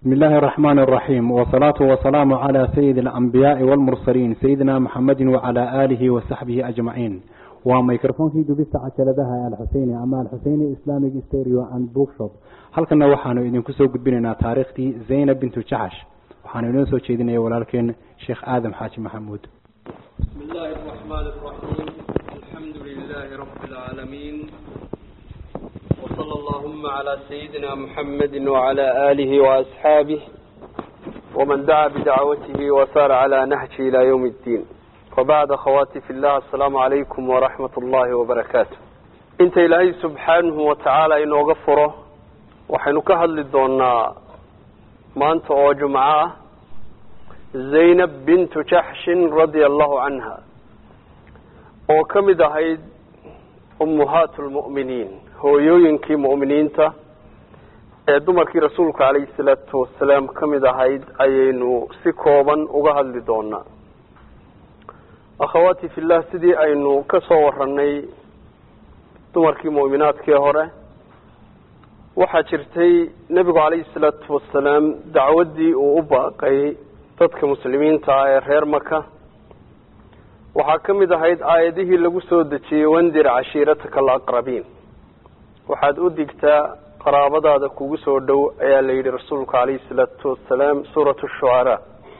بسم الله الرحمن الرحيم والصلاة والسلام على سيد الأنبياء والمرسلين سيدنا محمد وعلى آله وصحبه أجمعين وميكروفون في دبست عجلدها الحسيني أما الحسيني إسلامي ستيريو أند بوك شوب halkana waxaanu idinku soo gudbinaynaa taariikhdii zaynab bintu jacash waxaanu inoo soo jeedinaya walaalkeen sheekh aadam xaaji maxamuud بسم الله الرحمن الرحيم الحمد لله رب العالمين وصلى اللهم على سيدنا محمد وعلى آله وأصحابه ومن دعا بدعوته وسار على نهجه إلى يوم الدين وبعد أخواتي في الله السلام عليكم ورحمة الله وبركاته انت إلهي سبحانه وتعالى إنه غفره waxaynu ka hadli doonaa maanta oo jumco ah zaynab bintu jaxshin radia allahu canha oo ka mid ahayd ummuhaat lmu'miniin hooyooyinkii mu'miniinta ee dumarkii rasuulka calayhi salaatu wasalaam ka mid ahayd ayaynu si kooban uga hadli doonaa akhawaati fillah sidii aynu ka soo waranay dumarkii mu'minaadkii hore waxaa jirtay nebigu calayhi salaatu wasalaam dacwaddii uu u baaqay dadka muslimiinta ah ee reer maka waxaa ka mid ahayd aayadihii lagu soo dejiyey wandir cashiirataka alaqrabiin waxaad u digtaa qaraabadaada kugu soo dhow ayaa la yidhi rasuulku calayhi salaatu wasalaam suuratu shucaraa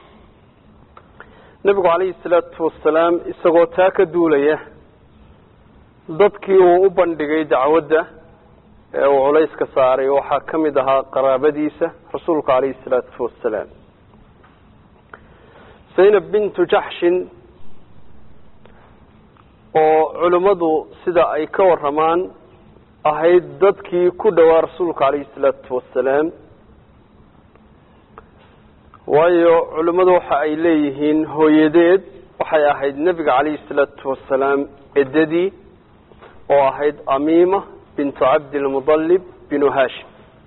nebigu calayhi salaatu wasalaam isagoo taa ka duulaya dadkii uu u bandhigay dacwadda ee uu culayska saaray waxaa ka mid ahaa qaraabadiisa rasuulka calayhi salaatu wasalaam zaynab bintu jaxshin oo culimmadu sida ay ka waramaan ahayd dadkii ku dhowaa rasuulka calayhi salaatu wasalaam waayo culimmadu waxa ay leeyihiin hooyadeed waxay ahayd nebiga calayhi salaatu wasalaam eddadii oo ahayd amiima bintu cabdilmudalib binu hashim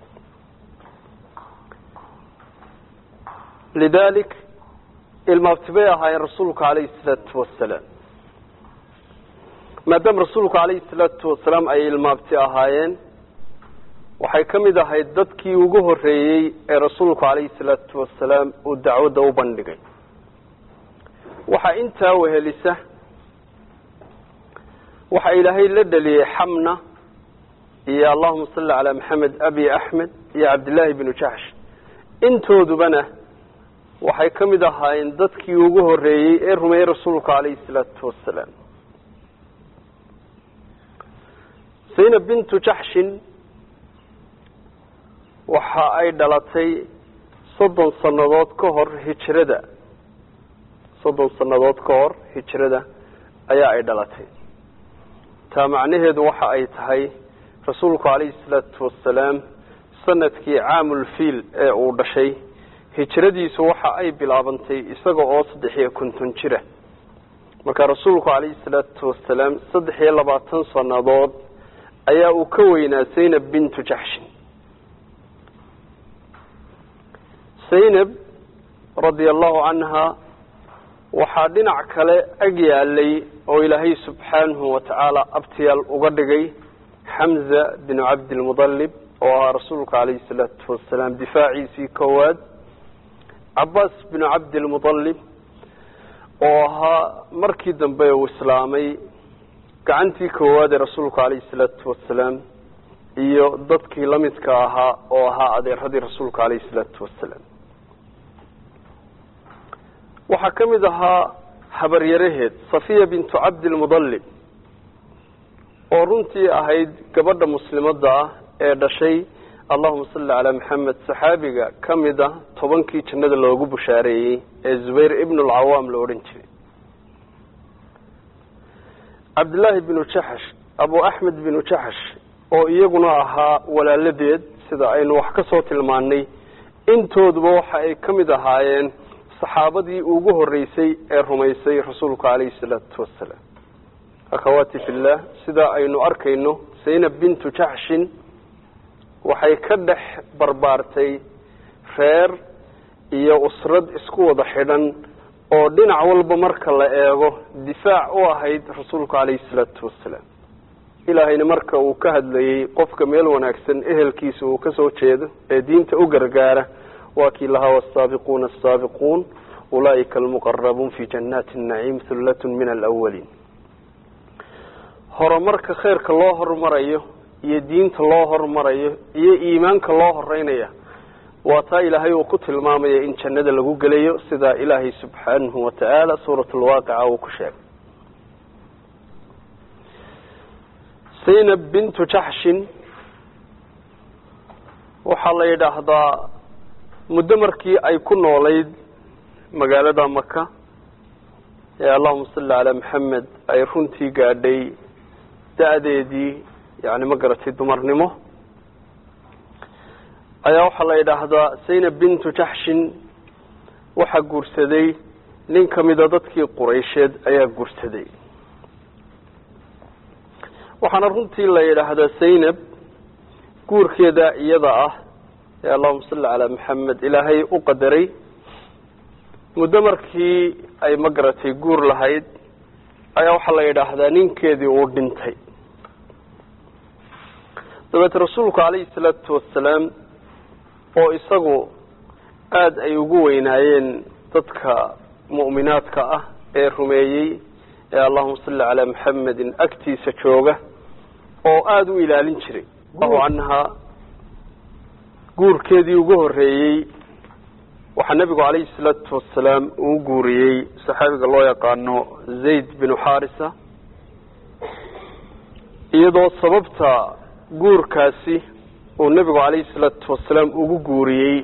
lidalik ilmaabti bay ahaayeen rasuulka calayhi salaatu wasalaam maadaama rasuulku calayhi salaatu wasalaam ay ilmaabti ahaayeen waxay ka mid ahayd dadkii ugu horeeyey ee rasuulku calayhi salaatu wasalaam uu dacwadda u bandhigay waxaa intaa wehelisa waxaa ilaahay la dhaliyey xamna iyo allahuma salli calaa maxamed abi axmed iyo cabdillaahi binu jaxsh intoodubana waxay ka mid ahaayeen dadkii ugu horeeyey ee rumeeyey rasuulka calayhi salaatu wasalaam zaynab bintu jaxshin waxa ay dhalatay soddon sannadood ka hor hijrada soddon sannadood ka hor hijrada ayaa ay dhalatay taa macnaheedu waxa ay tahay rasuulku calayhi salaatu wasalaam sanadkii caamulfiil ee uu dhashay hijradiisu waxa ay bilaabantay isaga oo saddex iyo konton jira marka rasuulku calayhi salaatu wasalaam saddex iyo labaatan sannadood ayaa uu ka weynaa zaynab bintu jaxshin zaynab radia allahu canha waxaa dhinac kale ag yaalay oo ilaahay subxaanahu watacaala abtiyaal uga dhigay xamza binu cabdilmudalib oo ahaa rasuulka calayhi salaatu wasalaam difaaciisii koowaad cabaas binu cabdilmudalib oo ahaa markii dambe uu islaamay gacantii koowaad ee rasuulka calayhi salaatu wasalaam iyo dadkii lamidka ahaa oo ahaa adeeradii rasuulka calayhi salaatu wasalaam waxaa ka mid ahaa habaryaraheed safiya bintu cabdilmudalib oo runtii ahayd gabadha muslimadda ah ee dhashay allahuma salli calaa maxamed saxaabiga ka mid ah tobankii jannada loogu bushaareeyey ee zubayr ibnu alcawaam la odhan jiray cabdillaahi binu jaxash abu axmed binu jaxash oo iyaguna ahaa walaaladeed sida aynu wax ka soo tilmaanay intooduba waxa ay ka mid ahaayeen saxaabadii ugu horeysay ee rumaysay rasuulka calayhi salaatu wasalaam akhawaati fillah sidaa aynu arkayno zaynab bintu jaxshin waxay ka dhex barbaartay reer iyo usrad isku wada xidhan oo dhinac walba marka la eego difaac u ahayd rasuulka calayhi salaatu wasalaam ilaahayna marka uu ka hadlayey qofka meel wanaagsan ehelkiisa uu ka soo jeedo ee diinta u gargaara waa kii lahaa wasaabiquuna asaabiquun ulaa'ika almuqarabuun fi jannaati naciim hullatun min alawaliin horumarka khayrka loo horumarayo iyo diinta loo horumarayo iyo iimaanka loo horeynaya waa taa ilaahay uu ku tilmaamaya in jannada lagu gelayo sida ilaahay subxaanahu watacaala suurat lwaaqica uu ku sheegay zaynab bintu jaxshin waxaa la yidhaahdaa muddo markii ay ku noolayd magaalada maka ee allahuma salli calaa maxamed ay runtii gaadhay da-deedii yani ma garatay dumarnimo ayaa waxaa la yidhaahdaa zaynab bintu jaxshin waxaa guursaday nin kamida dadkii quraysheed ayaa guursaday waxaana runtii la yidhaahdaa zaynab guurkeeda iyada ah ee allahuma salli calaa maxamed ilaahay u qadaray muddo markii ay ma garatay guur lahayd ayaa waxaa la yidhaahdaa ninkeedii uu dhintay dabeete rasuulku calayhi salaatu wasalaam oo isagu aada ay ugu weynaayeen dadka mu'minaadka ah ee rumeeyey ee allahuma salli calaa maxamedin agtiisa jooga oo aada u ilaalin jiray allahu canhaa guurkeedii ugu horreeyey waxaa nebigu calayhi salaatu wasalaam uu guuriyey saxaabiga loo yaqaano zayd binu xaarisa iyadoo sababta guurkaasi uu nebigu calayhi salaatu wasalaam ugu guuriyey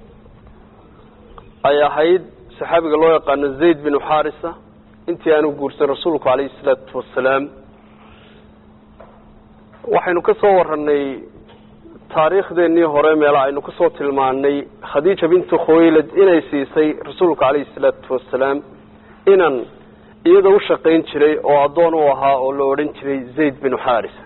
ay ahayd saxaabiga loo yaqaano zayd binu xaarisa intii aanu guursan rasuulku calayhi salaatu wasalaam waxaynu ka soo warranay taariikhdeenii hore meela aynu kasoo tilmaanay khadiija bintu khuwaylad inay siisay rasuulka calayhi salaatu wasalaam inan iyada u shaqayn jiray oo addoon u ahaa oo la odhan jiray zayd binu xaarisa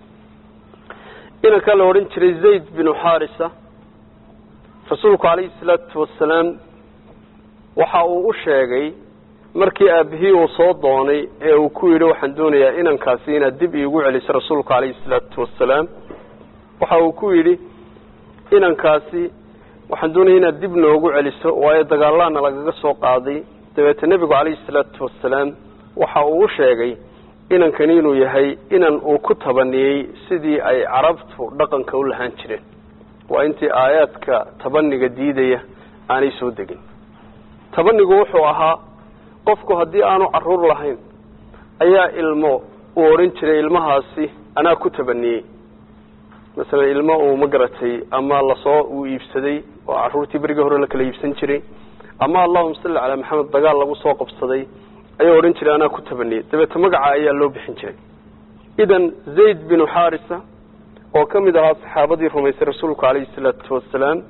inankaa la odhan jiray zayd binu xaarisa rasuulku calayhi salaatu wasalaam waxa uu u sheegay markii aabihii uu soo doonay ee uu ku yidhi waxaan doonayaa inankaasi inaad dib iigu celiso rasuulku calayhi salaatu wasalaam waxa uu ku yidhi inankaasi waxaan doonaya inaad dib noogu celiso waayo dagaalaana lagaga soo qaaday dabeete nebigu calayhi salaatu wasalaam waxa uu u sheegay inankani inuu yahay inan uu ku tabaniyey sidii ay carabtu dhaqanka u lahaan jireen waa intii aayaadka tabaniga diidaya aanay soo degin tabanigu wuxuu ahaa qofku haddii aanu caruur lahayn ayaa ilmo uu odhan jiray ilmahaasi anaa ku tabaniyey masalan ilmo uu ma garatay ama lasoo uu iibsaday oo caruurtii berigii hore la kala iibsan jiray ama allahuma salli calaa maxamed dagaal lagu soo qabsaday ayaa odhan jiray anaa ku tabaniyey dabeete magaca ayaa loo bixin jiray idan zayd binu xaarisa oo ka mid ahaa saxaabadii rumaysay rasuulku calayhi salaatu wasalaam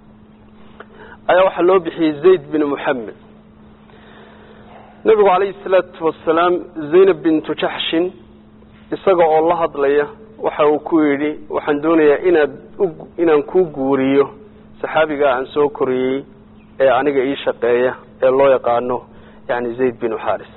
ayaa waxaa loo bixiyey zayd binu moxamed nebigu calayhi salaatu wasalaam zaynab bintu jaxshin isaga oo la hadlaya waxa uu ku yidhi waxaan doonayaa inaad inaan kuu guuriyo saxaabigaa aan soo koriyey ee aniga ii shaqeeya ee loo yaqaano yani zayd binu xaarisa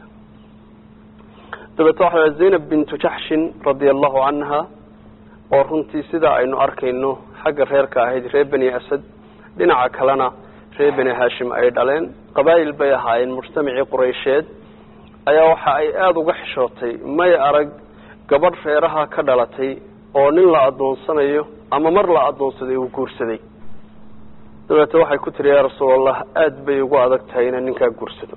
dabeete waxa zaynab bintu jaxshin radia allahu canha oo runtii sidaa aynu arkayno xagga reerka ahayd reer beni asad dhinaca kalena reer beni hashim ay dhaleen qabaa'il bay ahaayeen mujtamacii quraysheed ayaa waxa ay aada uga xishootay may arag gabadh reeraha ka dhalatay oo nin la addoonsanayo ama mar la addoonsaday uu guursaday dabeete waxay ku tiri yaa rasuulallah aada bay ugu adag tahay inaan ninkaa guursado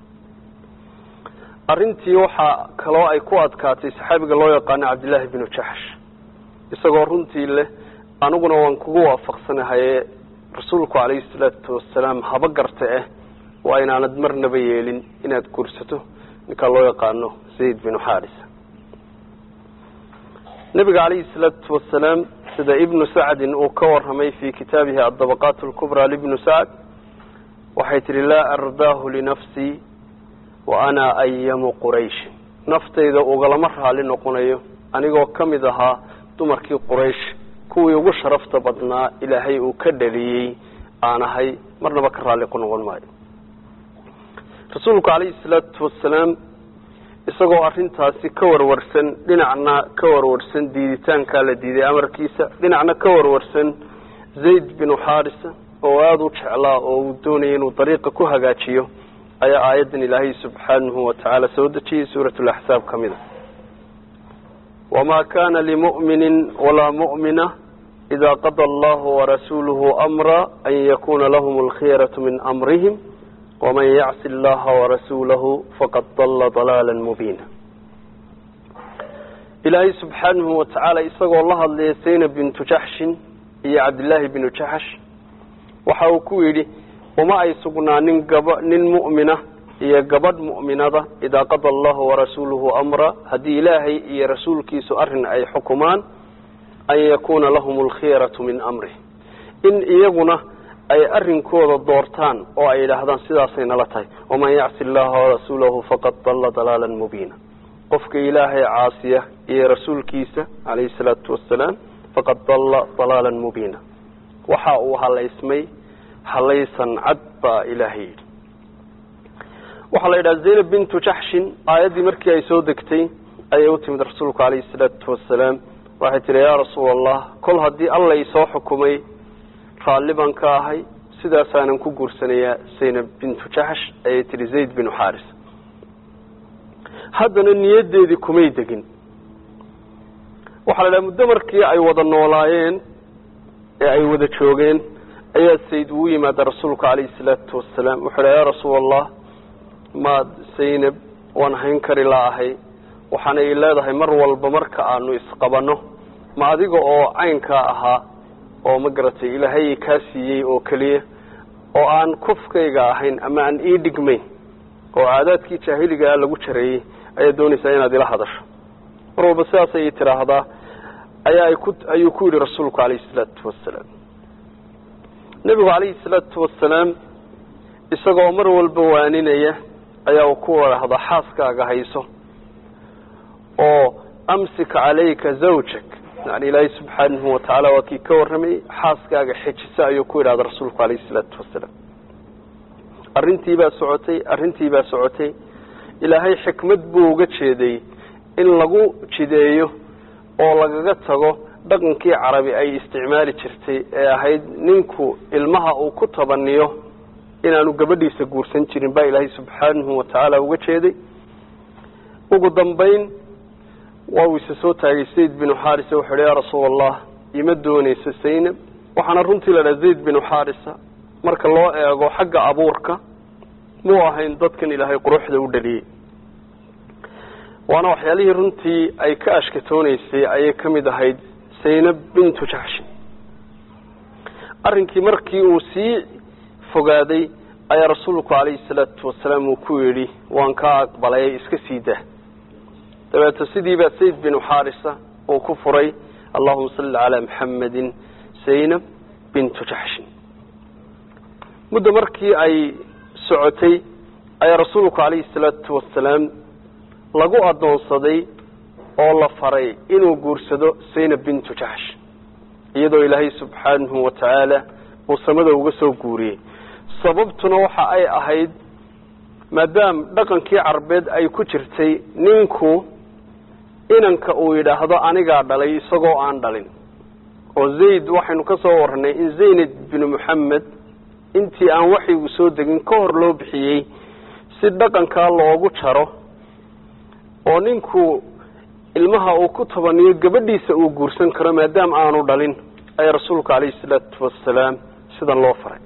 arrintii waxaa kaloo ay ku adkaatay saxaabiga loo yaqaano cabdillaahi binu jaxsh isagoo runtii leh aniguna waan kugu waafaqsanahaye rasuulku calayhi salaatu wasalaam haba garta eh waa inaanad marnaba yeelin inaad guursato ninkaa loo yaqaano zayd binu xaarisa nabiga calayhi salaatu wasalaam sida ibnu sacdin uu ka waramay fi kitaabihi adabaqaat lkubraa libnu sacd waxay tihi laa ardaahu linafsii wa ana ayamu qurayshi naftayda ugalama raali noqonayo anigoo ka mid ahaa dumarkii quraysh kuwii ugu sharafta badnaa ilaahay uu ka dhaliyey aan ahay marnaba ka raalli ku noqon maayo rasuulku calayhi salaatu wasalaam isagoo arrintaasi ka warwarsan dhinacna ka warwarsan diiditaankaa la diiday amarkiisa dhinacna ka warwarsan zayd binu xaarisa oo aada u jeclaa oo uu doonayay inuu dariiqa ku hagaajiyo ayaa aayaddan ilaahay subxaanahu watacaala soo dejiyey suurat laxsaab ka mid a wamaa kana limu'minin walaa mu'mina ida qada allahu warasuuluhu amra an yakuna lahum alkhiyaratu min amrihim waman yacsi allaha warasuulahu faqad dalla dalaala mubiina ilaahay subxaanahu watacaala isagoo la hadlaya zaynab bintu jaxshin iyo cabdillaahi binu jaxsh waxa uu ku yidhi uma ay sugnaanin gaba nin mu'mina iyo gabadh mu'minada idaa qada allahu warasuuluhu amra haddii ilaahay iyo rasuulkiisu arrin ay xukumaan an yakuuna lahum alkhiyaratu min amrih in iyaguna ay arrinkooda doortaan oo ay yidhaahdaan sidaasay nala tahay waman yacsi allaha warasuulahu faqad dalla dalaalan mubiina qofka ilaahay caasiya iyo rasuulkiisa calayhi salaatu wasalaam faqad dalla dalaalan mubiina waxa uu halaysmay halaysan cad baa ilaahay yidhi waxaa la yidhaha zaynab bintu jaxshin aayaddii markii ay soo degtay ayay u timid rasuulku calayhi salaatu wasalaam waxay tihi yaa rasuul allah kol haddii alla isoo xukumay raalli baan ka ahay sidaasaanan ku guursanayaa zaynab bintu jaxsh ayay tihi zayd binu xaaris haddana niyaddeedii kumay degin waxaa la idhaha muddo markii ay wada noolaayeen ee ay wada joogeen ayaa sayd uu yimaada rasuulka calayhi salaatu wasalaam wuxuu idhaha yaa rasuul allah maad zaynab waan hayn kari laahay waxaana i leedahay mar walba marka aanu isqabanno ma adiga oo caynkaa ahaa oo ma garatay ilaahay kaa siiyey oo keliya oo aan kufkayga ahayn ama aan ii dhigmayn oo caadaadkii jaahiligaa lagu jareeyey ayaad doonaysaa inaad ila hadasho mar walba sidaas ayay tidhaahdaa ayaa ay ku ayuu ku yidhi rasuulku calayhi salaatu wasalaam nebigu calayhi salaatu wasalaam isagoo mar walba waaninaya ayaa uu ku wadhahdaa xaaskaaga hayso oo amsik calayka zawjak yani ilaahay subxaanahu watacaala waa kii ka warramayey xaaskaaga xejiso ayuu ku yidhahda rasuulku calayhi salaatu wasalaam arrintii baa socotay arrintii baa socotay ilaahay xikmad buu uga jeeday in lagu jideeyo oo lagaga tago dhaqankii carabi ay isticmaali jirtay ee ahayd ninku ilmaha uu ku tabaniyo inaanu gabadhiisa guursan jirin baa ilaahay subxaanahu watacaala uga jeeday ugu dambayn waa uu isa soo taagay zayd binu xaarisa wuxuu ihi yaa rasuul allah ima doonayso zaynab waxaana runtii la dhaha zayd binu xaarisa marka loo eego xagga abuurka muu ahayn dadkan ilaahay quruxda u dhaliyey waana waxyaalihii runtii ay ka ashkatoonaysay ayay ka mid ahayd zaynab bintu jaxshin arrinkii markii uu sii fogaaday ayaa rasuulku calayhi salaatu wasalaam uu ku yidhi waan kaa aqbalay iska sii dah dabeeto sidii baa zayd binu xaarisa uu ku furay allahuma salli calaa maxamedin zaynab bintu jaxshin muddo markii ay socotay ayaa rasuulku calayhi salaatu wasalaam lagu addoonsaday oo la faray inuu guursado zaynab bintu jaxsh iyadoo ilaahay subxaanahu watacaala uu samada uga soo guuriyey sababtuna waxa ay ahayd maadaam dhaqankii carbeed ay ku jirtay ninku inanka uu yidhaahdo anigaa dhalay isagoo aan dhalin oo zayd waxaynu ka soo warranay in zaynab binu moxamed intii aan waxyigu soo degin ka hor loo bixiyey si dhaqankaa loogu jaro oo ninku ilmaha uu ku tabaniyo gabadhiisa uu guursan karo maadaama aanu dhalin ayaa rasuulku calayhi salaatu wasalaam sidan loo faray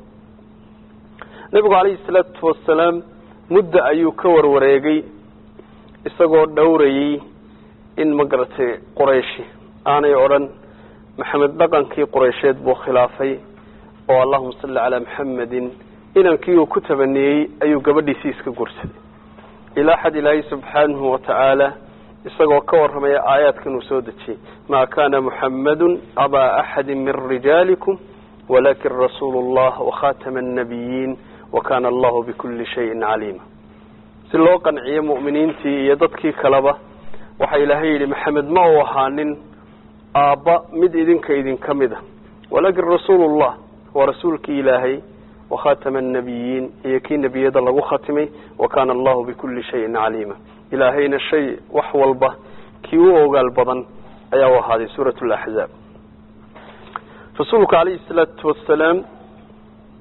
nebigu calayhi salaatu wasalaam mudda ayuu ka warwareegay isagoo dhowrayey in ma garatay qurayshi aanay odhan maxamed dhaqankii quraysheed buu khilaafay oo allahuma salli calaa maxamedin inankii uu ku tabaniyey ayuu gabadhiisii iska guursaday ilaa xad ilaahay subxaanahu watacaala isagoo ka warramaya aayaadkan uu soo dejiyey maa kana muxamadun abaa axadi min rijaalikum walakin rasuulu llah wakhatama annabiyiin wakana allahu bikuli shayin caliima si loo qanciyo mu'miniintii iyo dadkii kaleba waxaa ilaahay yidhi maxamed ma uu ahaanin aabba mid idinka idinka mid a walakin rasuulu llah waa rasuulkii ilaahay wakhatama annabiyiin iyo kii nebiyada lagu khatimay wakana allahu bikuli shayin caliima ilaahayna shay wax walba kii u ogaal badan ayaa u ahaaday suurat laxzaab rasuulku calayhi salaatu wasalaam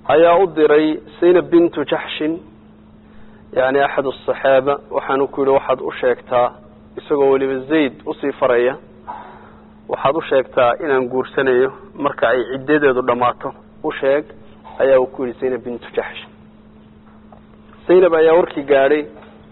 ayaa u diray zaynab bintu jaxshin yani axad asaxaaba waxaanu ku yihi waxaad u sheegtaa isagoo weliba zayd usii faraya waxaad u sheegtaa inaan guursanayo marka ay ciddadeedu dhammaato u sheeg ayaa uu ku yidhi zaynab bintu jaxsh zaynab ayaa warkii gaadhay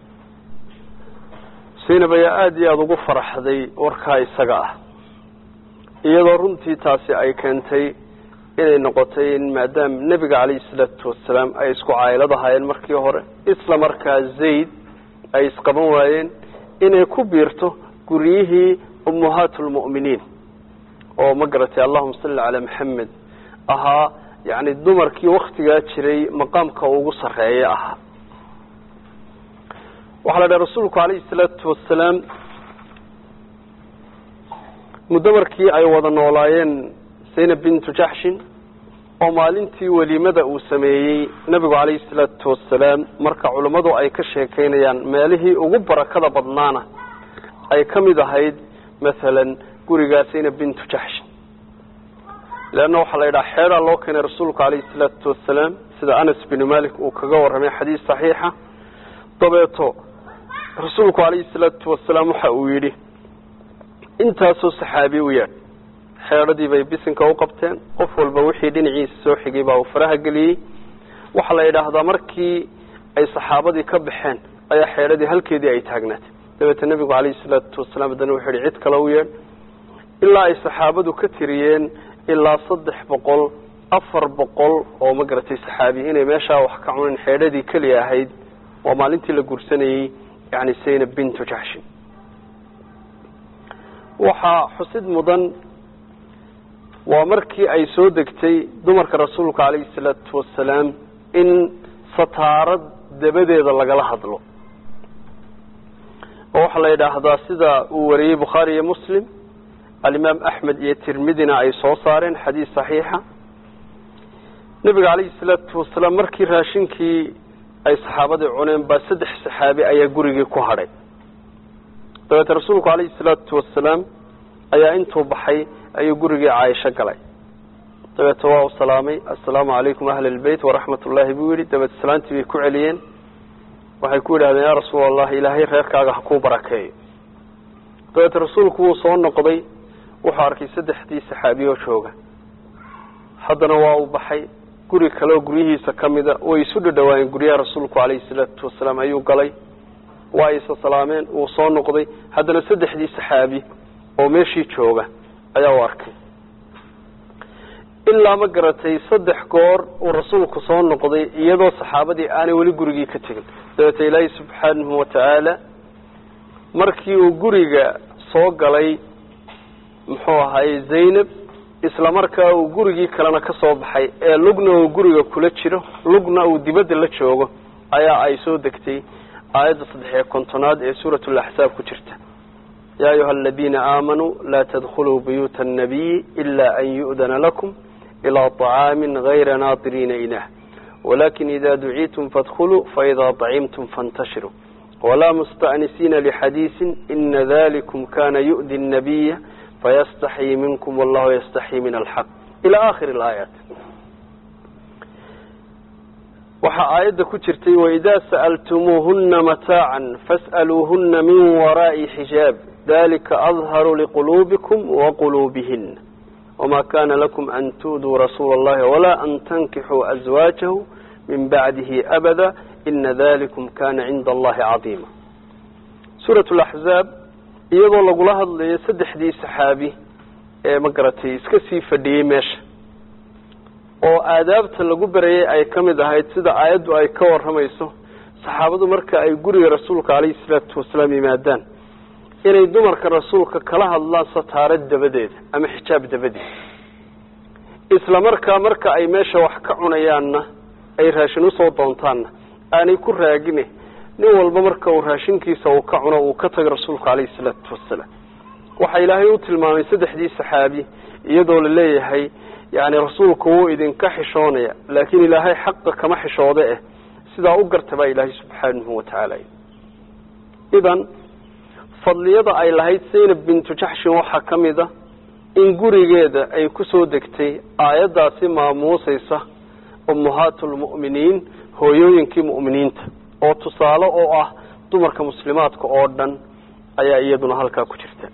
zaynab ayaa aada iyo aada ugu faraxday warkaa isaga ah iyadoo runtii taasi ay keentay inay noqotay in maadaama nebiga calayhi salaatu wasalaam ay isku caylad ahaayeen markii hore isla markaa zayd ay isqaban waayeen inay ku biirto guryihii ummahaat lmu'miniin oo ma garatay allahuma salli calaa maxamed ahaa yani dumarkii waktigaa jiray maqaamka ugu sarreeya ahaa waxaa la dhaha rasuulku calayhi salaatu wasalaam muddo markii ay wada noolaayeen zaynab bintu jaxshin oo maalintii weliimada uu sameeyey nebigu calayhi salaatu wasalaam marka culammadu ay ka sheekeynayaan meelihii ugu barakada badnaana ay ka mid ahayd masalan gurigaa zaynab bintu jaxshin leanna waxaa la yidhaha xeedaa loo keenay rasuulku calayhi salaatu wasalaam sida anas binu malik uu kaga warramay xadiis saxiixa dabeeto rasuulku calayhi salaatu wasalaam waxa uu yidhi intaasoo saxaabi u yaadh xeedhadii bay bisinka u qabteen qof walba wixii dhinaciisa soo xigay baa uu faraha geliyey waxaa la yidhaahdaa markii ay saxaabadii ka baxeen ayaa xeedhadii halkeedii ay taagnaatay dabeete nebigu calayhi salaatu wasalaam haddana wuxuu yihi cid kale u yeedh ilaa ay saxaabadu ka tiriyeen ilaa saddex boqol afar boqol oo ma garatay saxaabi inay meeshaa wax ka cunin xeedhadii keliya ahayd waa maalintii la guursanayey yani zaynab bintu jaxshin waxaa xusid mudan waa markii ay soo degtay dumarka rasuulka calayhi salaatu wasalaam in sataarad dabadeeda lagala hadlo oo waxaa la yidhaahdaa sida uu wariyey bukhaari iyo muslim alimaam axmed iyo tirmidina ay soo saareen xadiis saxiixa nebiga calayhi salaatu wasalaam markii raashinkii ay saxaabadii cuneen baa saddex saxaabi ayaa gurigii ku hadhay dabeete rasuulku calayhi salaatu wasalaam ayaa intuu baxay ayuu gurigii caaisho galay dabeete waa u salaamay assalaamu calaykum ahla lbeyt waraxmat ullaahi buu yidhi dabeete salaantii bay ku celiyeen waxay ku yidhahdeen yaa rasuul allah ilaahay reerkaaga ha kuu barakeeyo dabeete rasuulku wuu soo noqday wuxuu arkay saddexdii saxaabiyo jooga haddana waa uu baxay guri kaleoo guryihiisa ka mida way isu dhadhawaayeen guryaha rasuulku calayhi salaatu wasalaam ayuu galay waa isa salaameen wuu soo noqday haddana saddexdii saxaabi oo meeshii jooga ayaa u arkay ilaa ma garatay saddex goor uu rasuulku soo noqday iyadoo saxaabadii aanay weli gurigii ka tegin dabeete ilaahay subxaanahu watacaala markii uu guriga soo galay muxuu ahaayey zaynab isla markaa uu gurigii kalena ka soo baxay ee lugna uu guriga kula jiro lugna uu dibadda la joogo ayaa ay soo degtay aayadda saddexiyo kontonaad ee suurat laxsaab ku jirta yaa ayuha aladiina aamanuu laa tadkhuluu buyuuta annabiyi ila an yu'dana lakum ilaa طacaamin gayra naadiriina ilah walakin ida duciitum fadkhuluu faida طacimtum faاntashiruu walaa musta'nisiina lixadiisin ina dalikum kana yu'di الnabiya fayastaxyi minkum wallahu yastaxyi min alxaq ila akhiri alaayaat waxaa aayadda ku jirtay waidaa sa'altumuuhuna mataacan fas'aluuhuna min waraa'i xijaab dalika adharu liquluubikum waquluubihina wma kana lakum an tu'duu rasuula allahi walaa an tankixuu azwaajahu min bacdihi abada ina dalikum kana cinda allahi cadiima suurat laxzaab iyadoo lagula hadlayo saddexdii saxaabi ee ma garatay iska sii fadhiyey meesha oo aadaabta lagu berayay ay ka mid ahayd sida aayaddu ay ka warramayso saxaabadu marka ay guriga rasuulka calayhi salaatu wasalaam yimaadaan inay dumarka rasuulka kala hadlaan sataarad dabadeeda ama xijaab dabadeeda isla markaa marka ay meesha wax ka cunayaanna ay raashin usoo doontaanna aanay ku raagine nin walba marka uu raashinkiisa uu ka cuno uu ka tago rasuulku calayhi salaatu wasalaam waxaa ilaahay u tilmaamay saddexdii saxaabi iyadoo la leeyahay yani rasuulku wuu idinka xishoonaya laakiin ilaahay xaqa kama xishoode eh sidaa u garta baa ilaahay subxaanahu watacaala idan fadliyada ay lahayd zaynab bintu jaxshin waxaa ka mid a in gurigeeda ay kusoo degtay aayaddaasi maamuusaysa ummahaatu lmu'miniin hooyooyinkii mu'miniinta oo tusaale oo ah dumarka muslimaadka oo dhan ayaa iyaduna halkaa ku jirta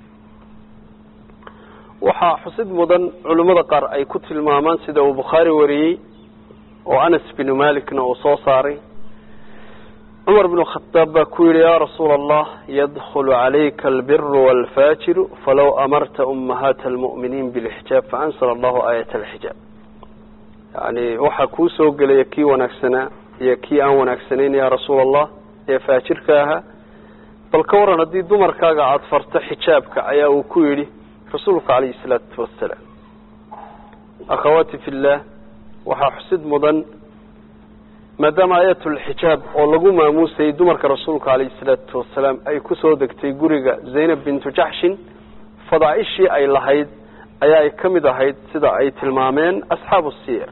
waxaa xusid mudan culimmada qaar ay ku tilmaamaan sida uu bukhaari wariyey oo anas binu malikna uu soo saaray cumar bnu khadaab baa ku yihi ya rasuula allah yadkhulu calayka albiru walfaajiru falow amarta ummahaata almu'miniin bilxijaab faanzala allahu aayat alxijaab yani waxaa kuu soo gelaya kii wanaagsanaa iyo kii aan wanaagsanayn ya rasuula allah ee faajirka ahaa bal ka waran haddii dumarkaaga aada farto xijaabka ayaa uu ku yidhi rasuulka calayhi salaatu wasalaam akhawaati fi llah waxaa xusid mudan maadaama aayatulxijaab oo lagu maamuusayay dumarka rasuulka calayhi salaatu wasalaam ay kusoo degtay guriga zaynab bintu jaxshin fadaaishii ay lahayd ayaa ay ka mid ahayd sida ay tilmaameen asxaabu siyar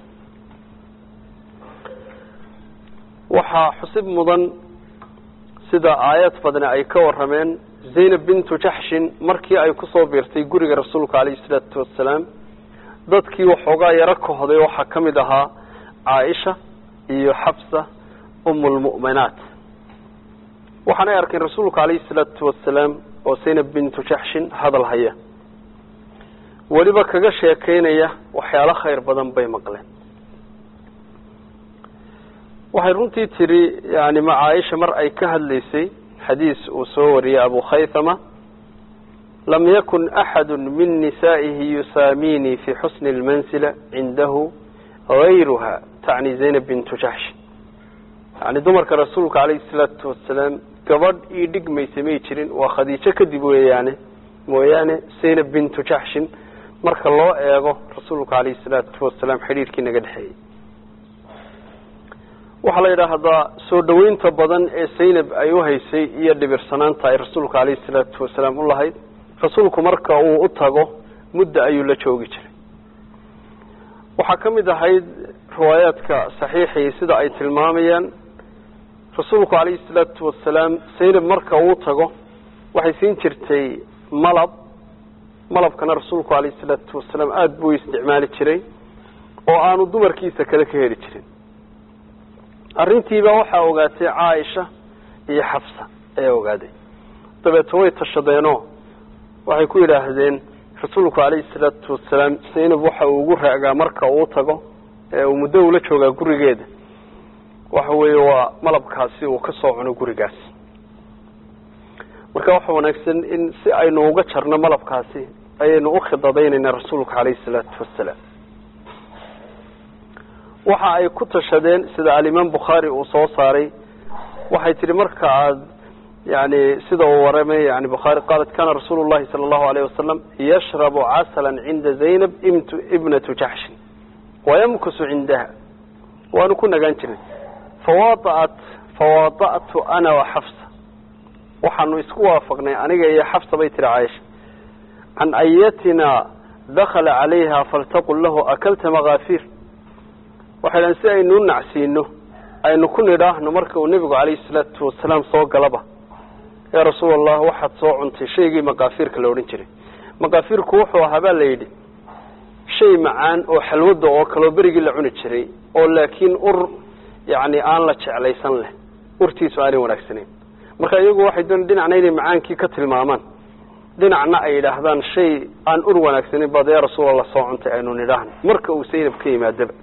waxaa xusib mudan sida aayad badne ay ka warameen zaynab bintu jaxshin markii ay kusoo biirtay guriga rasuulka calayhi salaatu wasalaam dadkii waxoogaa yaro kahday waxaa ka mid ahaa caaisha iyo xabsa umulmu'minaat waxaanay arkeen rasuulka calayhi salaatu wasalaam oo zaynab bintu jaxshin hadal haya weliba kaga sheekeynaya waxyaalo khayr badan bay maqleen waxay runtii tidhi yani ma caaisha mar ay ka hadlaysay xadiis uu soo wariyey abu khaythama lam yakun axadu min nisaa'ihi yusaamini fi xusni اlmansila cindahu gayruha tacni zaynab bintu jaxshin yani dumarka rasuulka calayhi salaatu wasalaam gabadh ii dhigmaysa may jirin waa khadiijo kadib weeyaane mooyaane zaynab bintu jaxshin marka loo eego rasuulka calayhi salaatu wasalaam xidhiirkii naga dhexeeyey waxaa la yidhaahdaa soo dhaweynta badan ee zaynab ay u haysay iyo dhibirsanaanta ay rasuulka calayhi salaatu wasalaam u lahayd rasuulku marka uu u tago mudda ayuu la joogi jiray waxaa ka mid ahayd riwaayaadka saxiixii sida ay tilmaamayaan rasuulku calayhi salaatu wasalaam zaynab marka uu tago waxay siin jirtay malab malabkana rasuulku calayhi salaatu wasalaam aada buu isticmaali jiray oo aanu dumarkiisa kale ka heli jirin arrintiiba waxaa ogaatay caaisha iyo xafsa ayaa ogaaday dabeeto way tashadeenoo waxay ku yidhaahdeen rasuulku calayhi salaatu wasalaam zaynab waxa uu ugu raagaa marka uu tago ee uu muddo ula joogaa gurigeeda waxa weeye waa malabkaasi uu ka soo cuno gurigaas marka waxa wanaagsan in si aynu uga jarno malabkaasi ayaynu u khidadaynaynaa rasuulka calayhi salaatu wasalaam waxa ay ku tashadeen sida alimaam bukhaari uu soo saaray waxay tihi marka aada yani sida uu waramay yani bukhaari qaalat kana rasuulu llahi sala allahu alayh wasalam yashrabu casalan cinda zaynab imt ibnatu jaxshin wayamkusu cindaha waanu ku nagaan jiray fawaat fawaada'tu ana wa xafsa waxaanu isku waafaqnay aniga iyo xafsa bay tihi caaisha can ayatina dakala calayha faltaqul lahu akalta makaafir waxay dhahan si aynu u nacsiino aynu ku nidhaahno marka uu nebigu calayhi salaatu wasalaam soo galaba yaa rasuul allah waxaad soo cuntay shaygii makaafiirka la odhan jiray makaafiirku wuxuu ahaa baa la yidhi shay macaan oo xalwada oo kaleo berigii la cuni jiray oo laakiin ur yani aan la jeclaysan leh urtiisu aanay wanaagsanayn marka iyagu waxay doon dhinacna inay macaankii ka tilmaamaan dhinacna ay yidhaahdaan shay aan ur wanaagsanayn baad yaa rasuulallah soo cuntay aynu nidhaahno marka uu saynab ka yimaadaba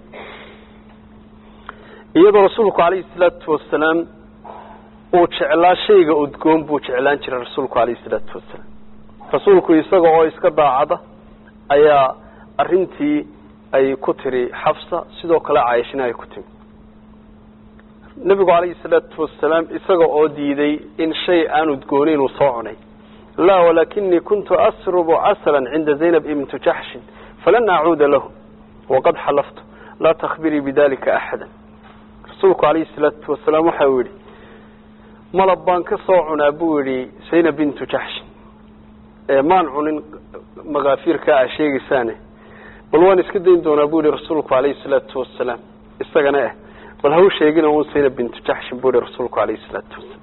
iyadoo rasuulku calayhi salaatu wasalaam uu jeclaa shayga udgoon buu jeclaan jiray rasuulku calayhi salaatu wasalaam rasuulku isaga oo iska daacada ayaa arrintii ay ku tiri xafsa sidoo kale caayishina ay ku timi nebigu calayhi salaatu wasalaam isaga oo diiday in shay aan udgoonayn uu soo cunay laa walakinii kuntu asrubu casalan cinda zaynab ibntu jaxshin falan acuuda lahu waqad xalaftu laa takhbirii bidalika axada rasuulku calayhi salaatu wasalaam waxa uu yidhi malab baan ka soo cunaa buu yidhi zaynab bintu jaxshin ee maan cunin makaafiirkaa a sheegaysaane bal waan iska dayn doonaa buu yihi rasuulku calayhi salaatu wasalaam isagana eh bal ha u sheegina un zaynab bintu jaxshin buu yihi rasuulku calayhi salaatu wasalaam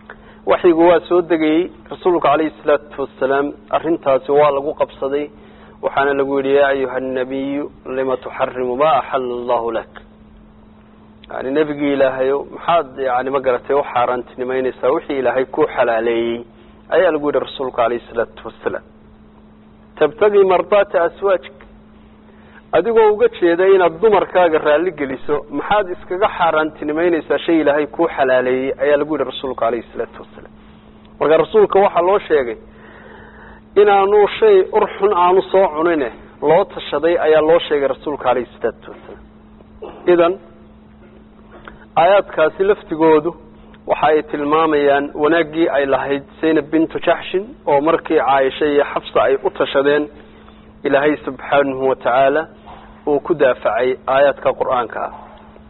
waxyigu waa soo degayey rasuulku calayhi salaatu wasalaam arrintaasi waa lagu qabsaday waxaana lagu yidhi yaa ayuha annabiyu lima tuxarimu ma axala allahu lak yani nebigii ilaahayo maxaad yani ma garatay u xaaraantinimeyneysaa wixii ilaahay ku xalaaleeyey ayaa lagu yidhi rasuulku alayhi salaatu wasalaam tabtagii mardaata aswaajik adigoo uga jeeda inaad dumarkaaga raalli geliso maxaad iskaga xaaraantinimeyneysaa shay ilaahay kuu xalaaleeyey ayaa lagu yidhi rasuulku alayhi salaatu wasalaam marka rasuulka waxaa loo sheegay inaanu shay urxun aanu soo cunine loo tashaday ayaa loo sheegay rasuulka alayhi salaatu wasalaam idan aayaadkaasi laftigoodu waxa ay tilmaamayaan wanaaggii ay lahayd zaynab bintu jaxshin oo markii caaisha iyo xabsa ay u tashadeen ilaahay subxaanahu watacaala uu ku daafacay aayaadka qur-aanka ah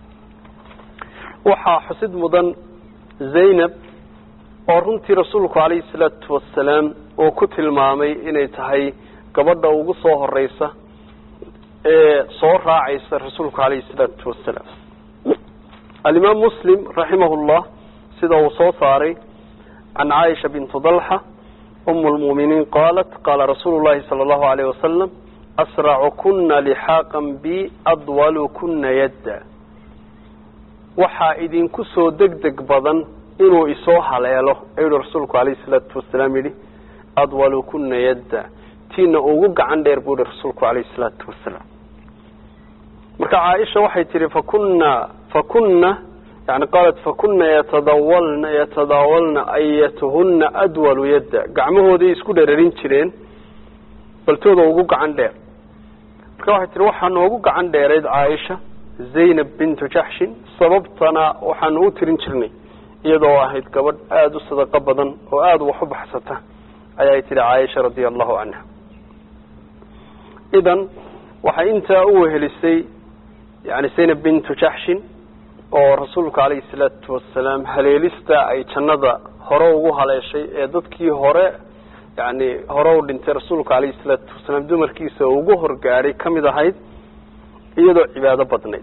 waxaa xusid mudan zaynab oo runtii rasuulku calayhi salaatu wasalaam uu ku tilmaamay inay tahay gabadha ugu soo horeysa ee soo raacaysa rasuulku calayhi salaatu wasalaam alimaam muslim raximah llah sida uu soo saaray can caaisha bintu dalxa um lmu'miniin qaalat qaala rasuulu llahi sala allahu alayh wasalam asracu kuna lixaaqan bi adwalu kuna yadda waxaa idinku soo deg deg badan inuu isoo haleelo ayuu rasuulku alayhi salaatu wasalaam yidhi adwalu kuna yadda tiina ugu gacan dheer buu yihi rasuulku alayhi salaatu wasalaam marka caaisha waxay tihi fakuna fakuna yani qaalat fakuna yatadawalna yatadaawalna ayatuhuna adwalu yadda gacmahooday isku dherarin jireen baltooda ugu gacan dheer marka waxay tihi waxaa noogu gacan dheerayd caaisha zaynab bintu jaxshin sababtana waxaanu u tirin jirnay iyadoo ahayd gabadh aada u sadaqo badan oo aada wax u baxsata ayay tihi caaisha radia allahu canha idan waxay intaa u wehelisay yani zaynab bintu jaxshin oo rasuulku calayhi salaatu wasalaam haleelista ay jannada hore ugu haleeshay ee dadkii hore yani hore u dhintay rasuulku calayhi salaatu wasalaam dumarkiisa ugu horgaadhay ka mid ahayd iyadoo cibaado badnayd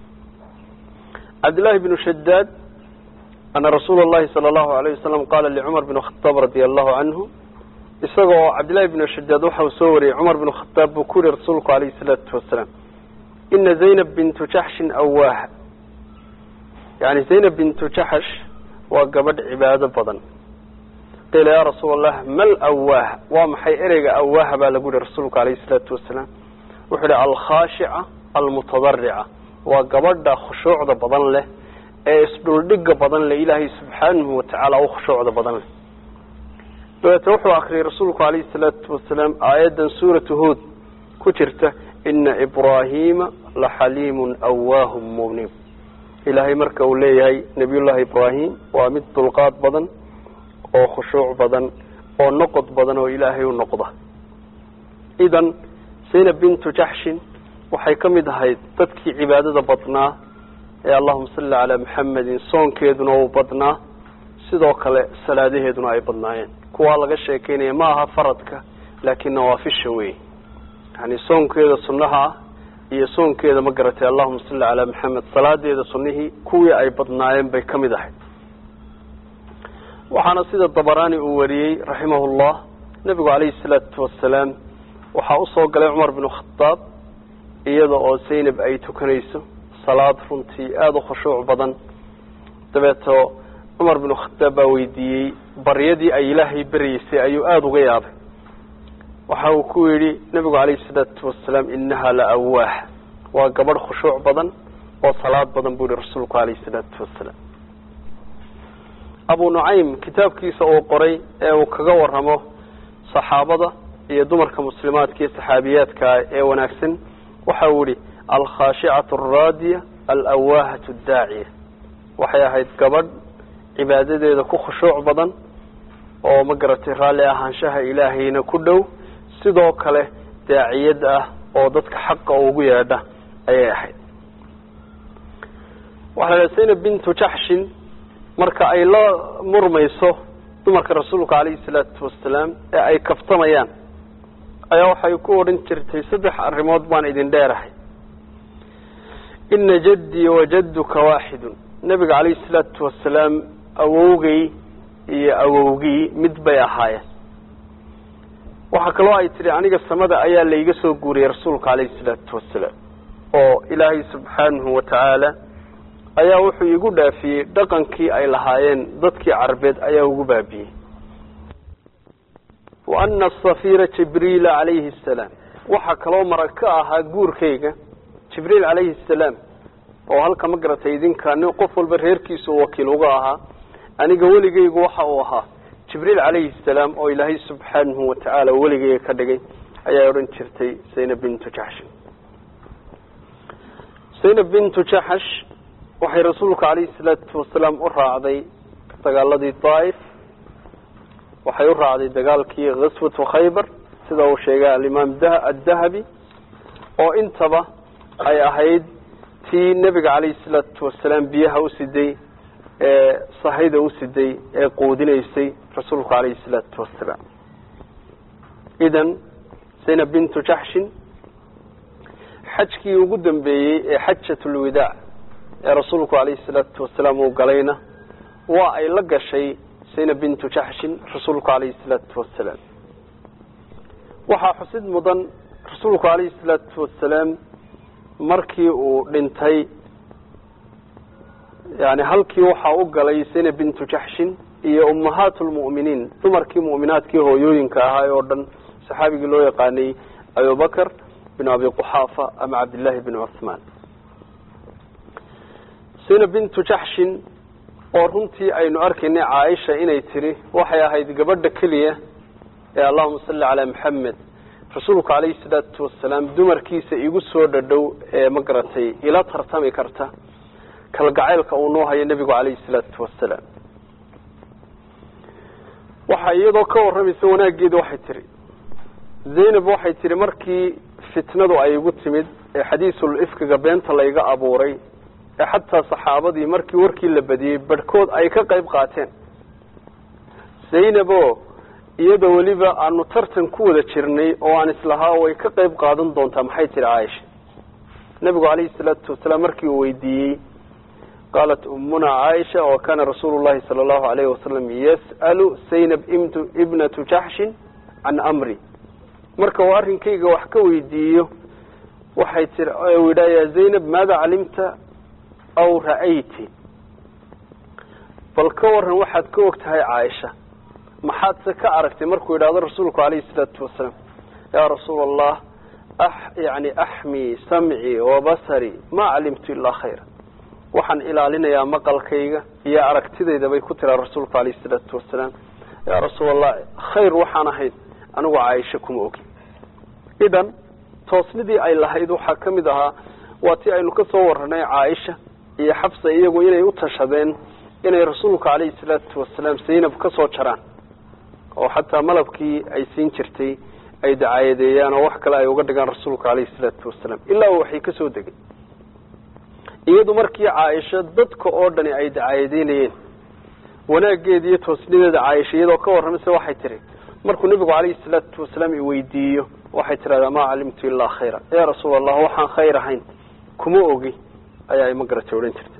cabdillahi bnu shadaad ana rasuula llahi sala allahu alayh wasalam qaala licumar bn khataab radia allahu canhu isagoo cabdillahi bnu shadaad waxa uu soo wariyey cumar bnu khataab buu ku yihi rasuulku calayhi salaatu wasalaam ina zaynab bintu jaxshin awaaha yani zaynab bintu jaxsh waa gabadh cibaado badan qiila yaa rasuula allah mal awaaha waa maxay ereyga awaaha baa lagu yihi rasuulku alayhi salaatu wasalaam wuxuu yihi alkhaashica almutadarica waa gabadha khushuucda badan leh ee isdhuldhiga badan leh ilaahay subxaanahu watacaala u khushuucda badan leh dabeete wuxuu akriyay rasuulku alayhi salaatu wasalaam aayaddan suuratu hood ku jirta ina ibraahiima laxaliimun awaahum munib ilaahay marka uu leeyahay nabiyullaahi ibraahim waa mid dulqaad badan oo khushuuc badan oo noqod badan oo ilaahay u noqda idan zaynab bintu jaxshin waxay ka mid ahayd dadkii cibaadada badnaa ee allahuma salli calaa maxamedin soonkeeduna uu badnaa sidoo kale salaadaheeduna ay badnaayeen kuwaa laga sheekeynaya ma aha faradka laakiin nawaafisha wey yani soonkeeda sunnaha ah iyo soonkeeda ma garatay allahuma salli calaa maxamed salaadeeda sunnihii kuwii ay badnaayeen bay ka mid ahayd waxaana sida dabaraani uu wariyey raximahu llah nebigu calayhi salaatu wasalaam waxaa usoo galay cumar binu khadaab iyada oo zaynab ay tukanayso salaad runtii aada u khushuuc badan dabeeto cumar binu khadaab baa weydiiyey baryadii ay ilaahay beryeysay ayuu aada uga yaabay waxa uu ku yidhi nebigu calayhi salaatu wasalaam inaha la awaaha waa gabadh khushuuc badan oo salaad badan buu yihi rasuulku calayhi salaatu wasalaam abu nucaym kitaabkiisa uu qoray ee uu kaga waramo saxaabada iyo dumarka muslimaadka iyo saxaabiyaadka ee wanaagsan waxa uu yihi alkhaashicatu alraadiya alawaahatu addaaciya waxay ahayd gabadh cibaadadeeda ku khushuuc badan oo ma garatay raalli ahaanshaha ilaahayna ku dhow sidoo kale daaciyad ah oo dadka xaqa ugu yeedha ayay ahayd waxaa la zaynab bintu jaxshin marka ay la murmayso dumarka rasuulka calayhi salaatu wasalaam ee ay kaftamayaan ayaa waxay ku odhan jirtay saddex arrimood baan idin dheerahay ina jaddii wa jadduka waaxidun nebiga calayhi salaatu wasalaam awowgay iyo awowgii mid bay ahaayeen waxaa kaloo ay tidhi aniga samada ayaa layga soo guuriyey rasuulka calayhi salaatu wasalaam oo ilaahay subxaanahu wa tacaala ayaa wuxuu igu dhaafiyey dhaqankii ay lahaayeen dadkii carbeed ayaa ugu baabiyey wa ana asafira jibriila calayhi asalaam waxaa kaloo marag ka ahaa guurkayga jibriil calayhi asalaam oo halka ma garatay idinka nin qof walba reerkiisu wakiil uga ahaa aniga weligaygu waxa uu ahaa jibriil calayhi asalaam oo ilaahay subxaanahu wa tacaala weligayga ka dhigay ayaa odhan jirtay zaynab bintu jaxshin zaynab bintu jaxash waxay rasuulka calayhi salaatu wasalaam u raacday dagaaladii daaif waxay u raacday dagaalkii kaswatu khaybar sida uu sheegay alimaam addahabi oo intaba ay ahayd tii nebiga calayhi salaatu wasalaam biyaha u siday ee sahayda u siday ee quudinaysay rasuulku calayhi salaatu wasalaam idan zaynab bintu jaxshin xajkii ugu dambeeyey ee xajatulwidaac ee rasuulku calayhi salaatu wasalaam uu galayna waa ay la gashay zaynab bintu jaxshin rasuulku calayhi salaatu wasalaam waxaa xusid mudan rasuulku calayhi salaatu wasalaam markii uu dhintay yani halkii waxaa u galay zaynab bintu jaxshin iyo ummahaat lmu'miniin dumarkii mu'minaadkii hooyooyinka ahaa oo dhan saxaabigii loo yaqaanay abubakr bin abi quxaafa ama cabdillaahi bin cuthmaan zaynab bintu jaxshin oo runtii aynu arkaynay caaisha inay tiri waxay ahayd gabadha keliya ee allahuma salli calaa maxamed rasuulku calayhi salaatu wasalaam dumarkiisa igu soo dhadhow ee ma garatay ila tartami karta kalgacaylka uu noo hayo nebigu calayhi salaatu wasalaam waxa iyadoo ka warramaysa wanaaggeeda waxay tihi zaynab waxay tihi markii fitnadu ay igu timid ee xadiisul ifkiga beenta layga abuuray ee xataa saxaabadii markii warkii la badiyey barhkood ay ka qayb qaateen zaynabo iyada weliba aanu tartan ku wada jirnay oo aan islahaa way ka qayb qaadan doontaa maxay tihi caaisha nebigu calayhi salaatu wasalaam markii uu weydiiyey qaalat ummuna caaisha wa kana rasuulu llahi sala allahu alayhi wasalam yas'alu zaynab imtu ibnatu jaxshin can amri marka uu arrinkayga wax ka weydiiyo waxay tii u yidhaha ya zaynab maada calimta aw ra'ayti bal ka waran waxaad ka og tahay caaisha maxaadse ka aragtay markuu yidhahdo rasuulku calayhi salaatu wasalaam yaa rasuula allah yani axmii samcii wabasari ma calimtu ilaa khayra waxaan ilaalinayaa maqalkayga iyo aragtidayda bay ku tiraa rasuulku calayhi salaatu wasalaam yaa rasuul allah khayr waxaan ahayd anigu caaisha kuma ogin idan toosnidii ay lahayd waxaa ka mid ahaa waa tii aynu ka soo warranay caaisha iyo xabsa iyagu inay u tashadeen inay rasuulka calayhi salaatu wasalaam zaynab ka soo jaraan oo xataa malabkii ay siin jirtay ay dacaayadeeyaan oo wax kale ay uga dhigaan rasuulka calayhi salaatu wasalaam ilaa waxay ka soo degay iyadu markii caaisha dadka oo dhani ay dacaayadeynayeen wanaaggeeda iyo toosnideeda caaisha iyadoo ka warramaysa waxay tihi markuu nebigu calayhi salaatu wasalaam iweydiiyo waxay tidhahdaa maa calimtu ilaa khayra yaa rasuul allah waxaan khayr ahayn kuma ogi ayaa ima garatay odhan jirtay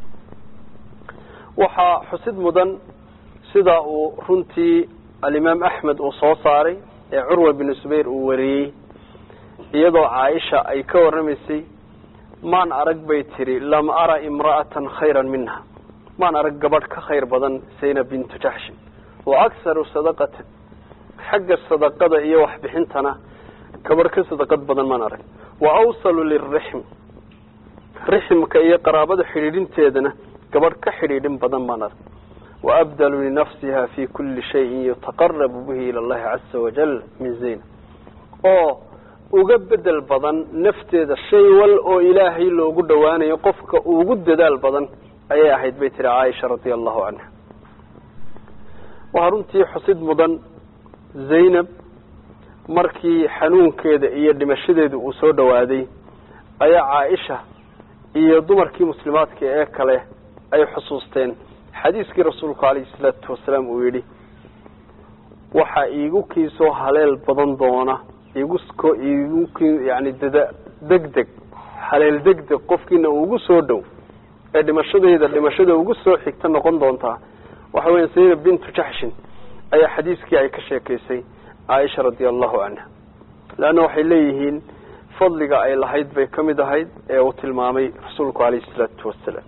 waxaa xusid mudan sida uu runtii alimaam axmed uu soo saaray ee curwa binu zubayr uu wariyey iyadoo caaisha ay ka warramaysay maan arag bay tidhi lam ara imra'atan khayran minha maan arag gabadh ka khayr badan zaynab bintu jaxshin wa akharu sadaqatan xagga sadaqada iyo waxbixintana gabadh ka sadaqad badan maan arag wa awsalu lirixm rixmka iyo qaraabada xidhiidhinteedana gabadh ka xidhiidhin badan baan arag wa abdalu linafsiha fi kuli shayin yutaqarabu bihi ila allahi caza wajal min zayna oo uga bedel badan nafteeda shay wal oo ilaahay loogu dhowaanayo qofka ugu dadaal badan ayay ahayd bay tihi caaisha radia allahu canha waxaa runtii xusid mudan zaynab markii xanuunkeeda iyo dhimashadeeda uu soo dhowaaday ayaa caaisha iyo dumarkii muslimaadka ee kale ay xusuusteen xadiiskii rasuulku calayhi salaatu wasalaam uu yidhi waxaa iigu kiisoo haleel badan doona igu igu yani dada deg deg haleel deg deg qofkiina ugu soo dhow ee dhimashadayda dhimashada ugu soo xigta noqon doontaa waxa weya zaynab bintu jaxshin ayaa xadiiskii ay ka sheekaysay caaisha radia allahu canha leanna waxay leeyihiin fadliga ay lahayd bay ka mid ahayd ee uu tilmaamay rasuulku calayhi salaatu wasalaam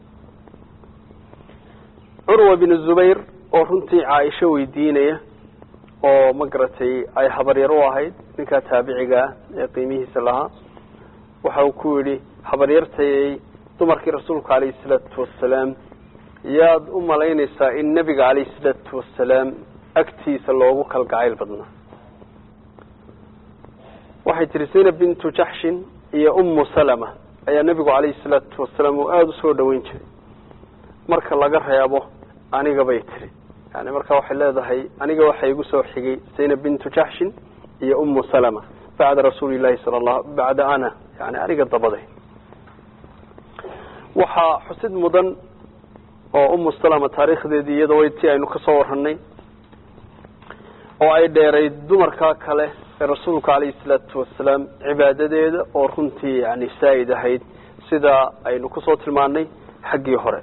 curwa binu zubayr oo runtii caaisho weydiinaya oo ma garatay ay habaryar u ahayd ninkaa taabiciga ah ee qiimihiisa lahaa waxa uu ku yidhi habaryartayay dumarkii rasuulka calayhi salaatu wasalaam yaad u malaynaysaa in nebiga calayhi salaatu wasalaam agtiisa loogu kalgacayl badnaa waxay tihi zaynab bintu jaxshin iyo ummu salama ayaa nebigu calayhi salaatu wasalaam uu aada usoo dhaweyn jiray marka laga reebo aniga bay tiri yani marka waxay leedahay aniga waxa igu soo xigay zaynab bintu jaxshin iyo ummu salama bacda rasuuli llahi sala allah bacda ana yani aniga dabaday waxaa xusid mudan oo ummu salama taariikhdeedii iyada way ti aynu kasoo waranay oo ay dheerayd dumarka kale ee rasuulka calayhi salaatu wasalaam cibaadadeeda oo runtii yani saa'id ahayd sida aynu kusoo tilmaanay xaggii hore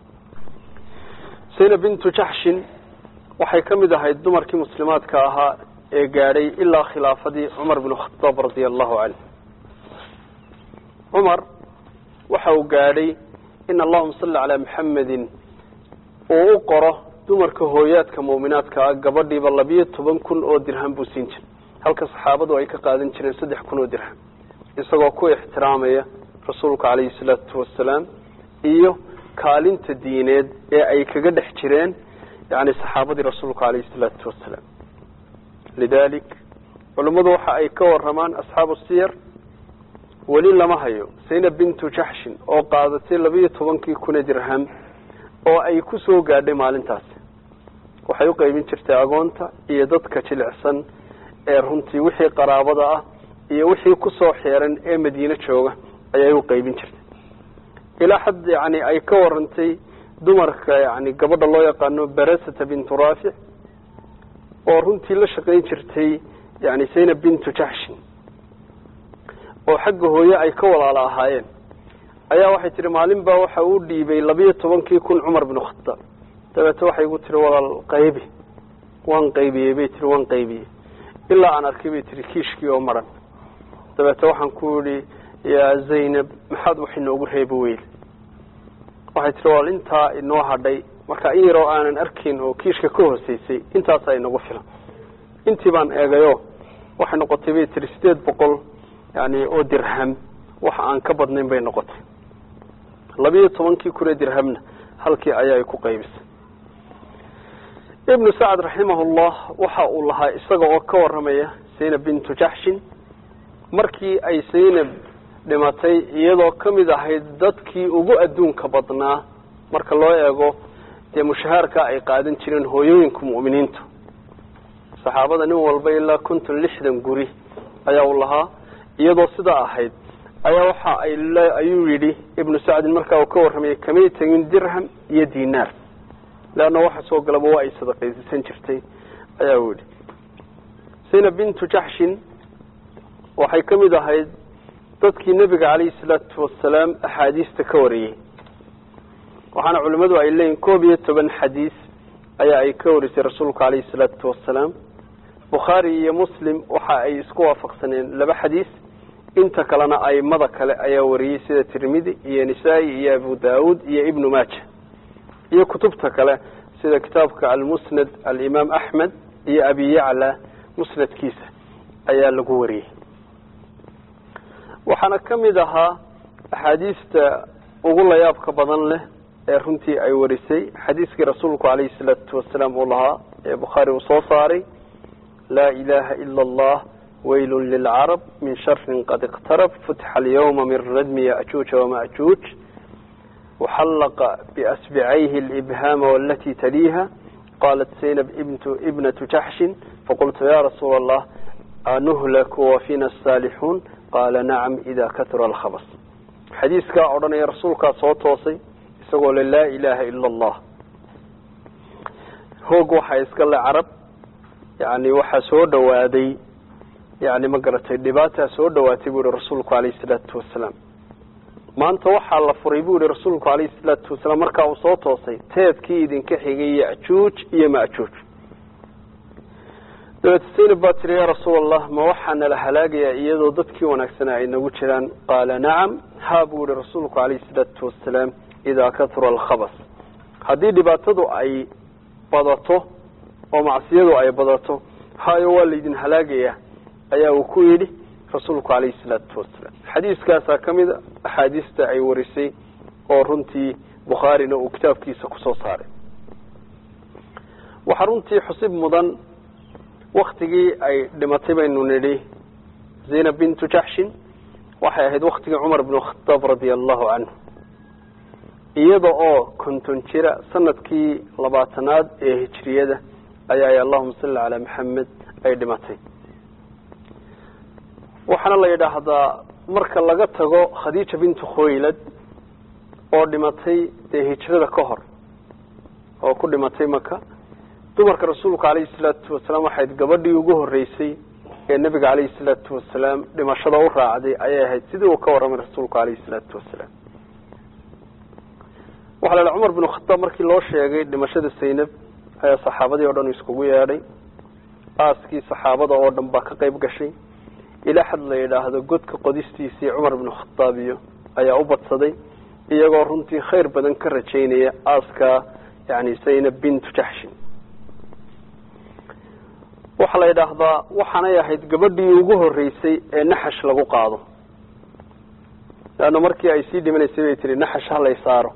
zaynab bintu jaxshin waxay ka mid ahayd dumarkii muslimaadka ahaa ee gaadhay ilaa khilaafadii cumar binu khadaab radia allahu canhu cumar waxa uu gaadhay in allahuma salli calaa maxamedin uu u qoro dumarka hooyaadka muuminaadka ah gabadhiiba labiyo toban kun oo dirham buu siin jiray halka saxaabadu ay ka qaadan jireen saddex kun oo dirham isagoo ku ixtiraamaya rasuulka calayhi salaatu wasalaam iyo kaalinta diineed ee ay kaga dhex jireen yani saxaabadii rasuulka calayhi salaatu wasalaam lidalik culummadu waxa ay ka waramaan asxaabu siyar weli lama hayo zaynab bintu jaxshin oo qaadatay labiyo tobankii kuna dirham oo ay ku soo gaadhay maalintaasi waxay u qaybin jirtay agoonta iyo dadka jilicsan ee runtii wixii qaraabada ah iyo wixii kusoo xeeran ee madiine jooga ayay u qaybin jirtay ilaa xad yani ay ka warantay dumarka yani gabadha loo yaqaano barasata bintu raafic oo runtii la shaqayn jirtay yani zaynab bintu jaxshin oo xagga hooye ay ka walaalo ahaayeen ayaa waxay tihi maalin baa waxa uu dhiibay labiyo tobankii kun cumar binu khadaab dabeete waxay igu tihi walaal qaybi waan qaybiyey bay tihi waan qaybiyey ilaa aan arkay bay tihi kiishkii oo maran dabeete waxaan ku yihi yaa zaynab maxaad wax inoogu reebi weyl waxay tihi walaal intaa inoo hadhay marka in yaroo aanan arkayn oo kiishka ka hooseysay intaasaa inagu filan intii baan eegayo waxay noqotay bay tihi sideed boqol yani oo dirham waxa aan ka badnayn bay noqotay labiyo tobankii kun ee dirhamna halkii ayaa ay ku qaybisay ibnu sacad raximahullah waxa uu lahaa isaga oo ka waramaya zaynab bintu jaxshin markii ay zaynab dhimatay iyadoo ka mid ahayd dadkii ugu adduunka badnaa marka loo eego dee mushahaarka ay qaadan jireen hooyooyinka mu'miniintu saxaabada nin walba ilaa konton lixdan guri ayaa uu lahaa iyadoo sidaa ahayd ayaa waxa ay ayuu yidhi ibnu sacdin markaa uu ka warramayay kamay tegin dirham iyo dinaar leanna waxa soo galaba waa ay sadaqaysisan jirtay ayaa uu yidhi zaynab bintu jaxshin waxay ka mid ahayd dadkii nebiga calayhi salaatu wasalaam axaadiista ka wariyey waxaana culimmadu ay leeyihin koob iyo toban xadiis ayaa ay ka warisay rasuulku calayhi salaatu wasalaam bukhaari iyo muslim waxa ay isku waafaqsaneen laba xadiis inta kalena aimada kale ayaa wariyey sida tirmidi iyo nisaa-i iyo abu daawuud iyo ibnu maaja iyo kutubta kale sida kitaabka almusnad alimaam axmed iyo abi yacla musnadkiisa ayaa lagu wariyey waxaana ka mid ahaa axaadiista ugu layaabka badan leh ee runtii ay warisay xadiiskii rasuulku calayhi salaatu wasalaam uu lahaa ee bukhaari uu soo saaray laa ilaha ila allah waylu lilcarab min sharin qad iqtarab futxa alyawma min radmi yajuuja wamajuuj waxallaqa biasbicayhi alibhaama walati taliiha qalat zaynab ibnatu jaxshin faqultu ya rasuula allah anuhlaku wafina asaalixuun qaala nacam ida katura alkhabas xadiiskaa odhanaya rasuulkaa soo toosay isagoo le laa ilaha ila allah hoog waxaa iska le carab yani waxaa soo dhawaaday yani ma garatay dhibaataa soo dhawaatay bu yihi rasuulku alayhi salaatu wasalaam maanta waxaa la furay bu yihi rasuulku alayhi salaatu wasalaam markaa uu soo toosay teedkii idinka xigay yajuuj iyo majuuj dabeete saynab baa tiri yaa rasuul allah ma waxaa nala halaagayaa iyadoo dadkii wanaagsanaa ay nagu jiraan qaala nacam haa buu yihi rasuulku calayhi salaatu wasalaam idaa katura alkhabas haddii dhibaatadu ay badato oo macsiyadu ay badato hayo waa laydin halaagayaa ayaa uu ku yidhi rasuulku calayhi salaatu wasalaam xadiiskaasaa ka mid a axaadiista ay warisay oo runtii bukhaarina uu kitaabkiisa kusoo saaray waxaa runtii xusib mudan waktigii ay dhimatay baynu nidhi zaynab bintu jaxshin waxay ahayd waktigii cumar bnu khataab radia allahu canhu iyada oo konton jira sanadkii labaatanaad ee hijriyada ayaa ay allahuma salli calaa maxamed ay dhimatay waxaana la yidhaahdaa marka laga tago khadiija bintu khuwaylad oo dhimatay dee hijrada ka hor oo ku dhimatay maka dumarka rasuulka calayhi salaatu wasalaam waxayd gabadhii ugu horeysay ee nebiga calayhi salaatu wasalaam dhimashada u raacday ayay ahayd sidii uu ka warramay rasuulku calayhi salaatu wasalaam waxaa la idhaha cumar binu khataab markii loo sheegay dhimashada saynab ayaa saxaabadii o dhan iskugu yeedhay aaskii saxaabada oo dhan baa ka qayb gashay ilaa xad la yidhaahdo godka qodistiisii cumar binu khataab iyo ayaa u badsaday iyagoo runtii khayr badan ka rajaynaya aaskaa yani zaynab bintu jaxshin waxaa la yidhaahdaa waxaanay ahayd gabadhii ugu horeysay ee naxash lagu qaado leanna markii ay sii dhimanaysay bay tihi naxash halay saaro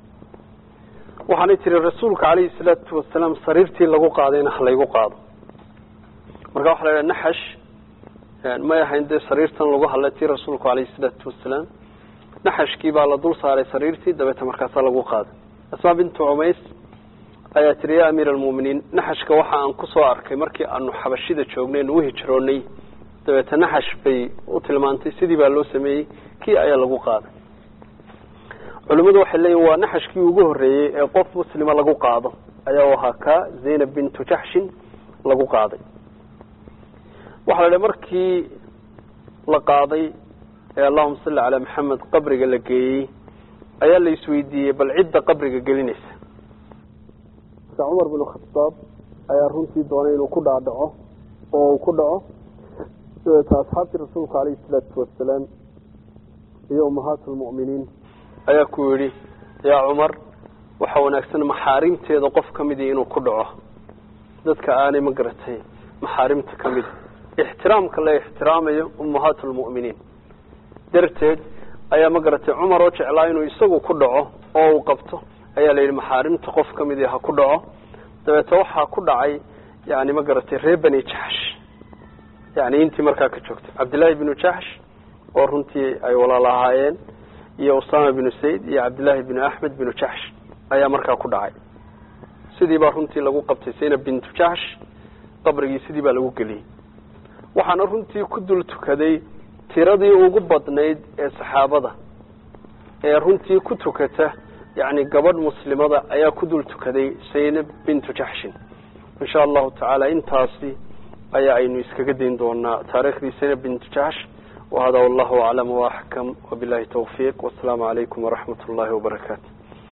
waxaanay tihi rasuulka calayhi salaatu wasalaam sariirtii lagu qaadayna halaygu qaado marka waxa la yidhaha naxash may ahayn dee sariirtan lagu hadlay tii rasuulku calayhi salaatu wasalaam naxashkii baa la dul saaray sariirtii dabeeta markaasaa lagu qaaday asmaa bintu cumays ayaa tiri ya amiir almu'miniin naxashka waxa aan kusoo arkay markii aanu xabashida joognay nu uhijroonay dabeete naxash bay u tilmaantay sidii baa loo sameeyey kii ayaa lagu qaaday culimmadu waxay leeyihin waa naxashkii ugu horreeyey ee qof muslima lagu qaado ayaa u ahaa ka zaynab bintu jaxshin lagu qaaday waxaa la idhi markii la qaaday ee allahuma salli calaa maxamed qabriga la geeyey ayaa la isweydiiyey bal cidda qabriga gelinaysa marka cumar binu khataab ayaa runtii doonay inuu ku dhaadhaco oo uu ku dhaco dabeeta asxaabtii rasuulka calayhi salaatu wasalaam iyo ummahaat lmu'miniin ayaa ku yidhi yaa cumar waxa wanaagsan maxaarimteeda qof ka midii inuu ku dhaco dadka aanay ma garatay maxaarimta ka mida ixtiraamka la ixtiraamayo ummahaat lmu'miniin darteed ayaa ma garatay cumar oo jeclaa inuu isagu ku dhaco oo uu qabto ayaa la yidhi maxaarimta qof ka midii ha ku dhaco dabeete waxaa ku dhacay yani ma garatay reer bani jaxsh yani intii markaa ka joogtay cabdillaahi binu jaxsh oo runtii ay walaal ahaayeen iyo usama binu sayd iyo cabdillaahi binu axmed binu jaxsh ayaa markaa ku dhacay sidii baa runtii lagu qabtay zaynab bintu jaxsh qabrigii sidii baa lagu geliyey waxaana runtii ku dul tukaday tiradii ugu badnayd ee saxaabada ee runtii ku tukata yani gabadh muslimada ayaa ku dul tukaday zaynab bintu jaxshin insha allahu tacaala intaasi ayaa aynu iskaga dayn doonaa taariikhdii zaynab bintu jaxsh wahada wallahu aclam waaxkam wabilahi tawfiiq wasalaamu calaykum waraxmat ullahi wabarakaatu